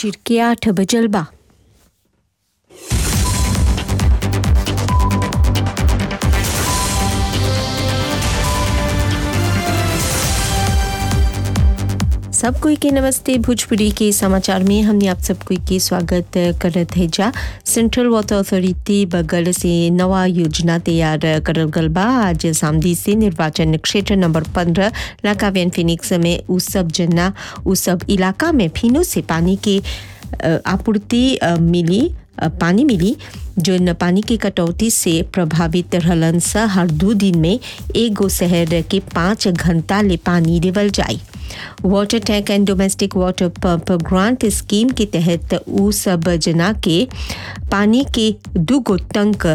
फजीर के आठ बजल बा सब कोई के नमस्ते भोजपुरी के समाचार में हमने आप सब कोई के स्वागत करत है जा सेंट्रल वाटर अथॉरिटी बगल से नवा योजना तैयार करल गल बा आज सामदी से निर्वाचन क्षेत्र नंबर पंद्रह लाकावेन फिनिक्स में उ सब जना उ सब इलाका में फिनो से पानी के अ, आपूर्ति अ, मिली अ, पानी मिली जो पानी की कटौती से प्रभावित रहलन सा हर दो दिन में एगो शहर के पाँच घंटा ले पानी देवल जाई water tank and domestic water pump grant scheme के तहत उ सब जना के पानी के दूगो टंक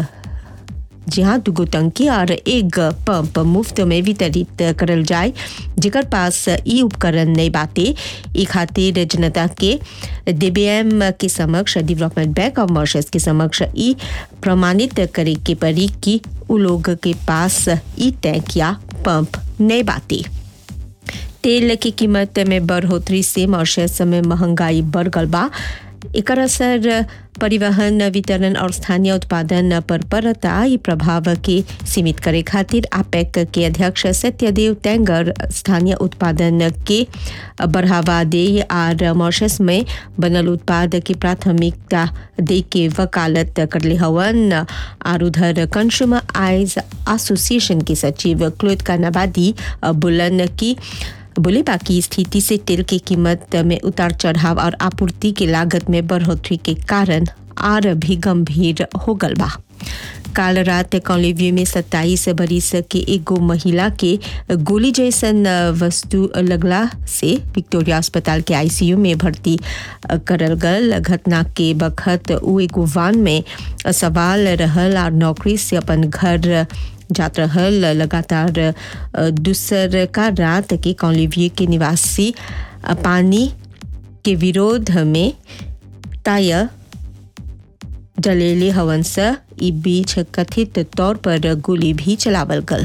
जहाँ दुगो टंकी और एक पंप मुफ्त में वितरित करल जाए जेकर पास ई उपकरण नहीं बाटे ई खातिर जनता के डीबीएम के समक्ष डेवलपमेंट बैंक ऑफ मॉरिशस के समक्ष ई प्रमाणित करे के पड़ी कि उ लोग के पास ई टैंक या पंप नहीं बाटे तेल की कीमत में बढ़ोतरी से मॉरिशस में महंगाई बढ़ गल बा एकर असर परिवहन वितरण और स्थानीय उत्पादन पर पड़ता ई प्रभाव के सीमित करे खातिर आपेक के अध्यक्ष सत्यदेव तेंगर स्थानीय उत्पादन के बढ़ावा दे और मॉरिशस में बनल उत्पाद की प्राथमिकता दे के वकालत करले हवन और उधर कंज्यूमर आइज एसोसिएशन के सचिव क्लोद कानाबादी बुलन की बोले बाकी स्थिति से तेल की कीमत में उतार चढ़ाव और आपूर्ति की लागत में बढ़ोतरी के कारण और भी गंभीर हो गल बा काल रात कॉलेव्यू में सत्ताईस बरिस के एगो महिला के गोली जैसन वस्तु लगला से विक्टोरिया अस्पताल के आईसीयू में भर्ती करल गल घटना के बखत उ एगो वान में सवाल रहल और नौकरी से अपन घर जात रहल लगातार दूसर का रात के कॉलेव्यू के निवासी पानी के विरोध में टायर जलेले हवन से ई बीच कथित तौर पर गोली भी चलावल गल